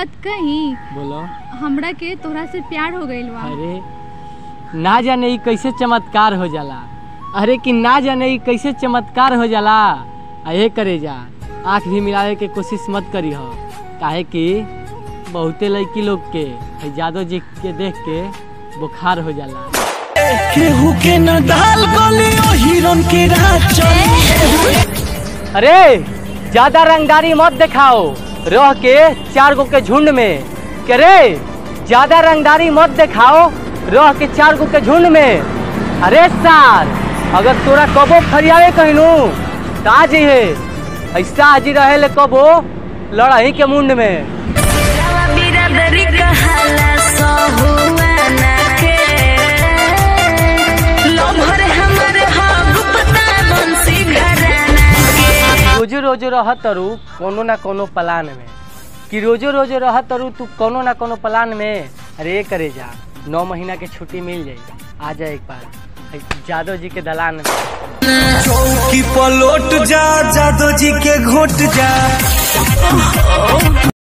बात कही बोलो हमरा के तोहरा से प्यार हो गइल बा अरे ना जाने ई कैसे चमत्कार हो जाला अरे कि ना जाने ई कैसे चमत्कार हो जाला अहे करे जा आँख भी मिलावे के कोशिश मत करी हो काहे कि बहुते लड़की लोग के है जादव जी के देख के बुखार हो जाला केहू के न दाल गली ओ हिरन के रात चली अरे ज्यादा रंगदारी मत दिखाओ रह के चार गो के झुंड में के रे ज्यादा रंगदारी मत दिखाओ रह के चार गो के झुंड में अरे सार अगर तोरा कबो फरियावे कहनू तो आ जइहे ऐसा आज रहे ले कबो लड़ाई के मुंड में बिरादरी कहाला सहुआना के लभर हमर हा गुप्ता बंसी घराना के रोजो रोजो रह तरु कोनो ना कोनो प्लान में कि रोजो रोजो रह तरु तू कोनो ना कोनो प्लान में अरे करे जा नौ महीना के छुट्टी मिल जाई आ जा एक बार है जादव जी के दलान में चौकी पलोट जा जादो जी के घोट जा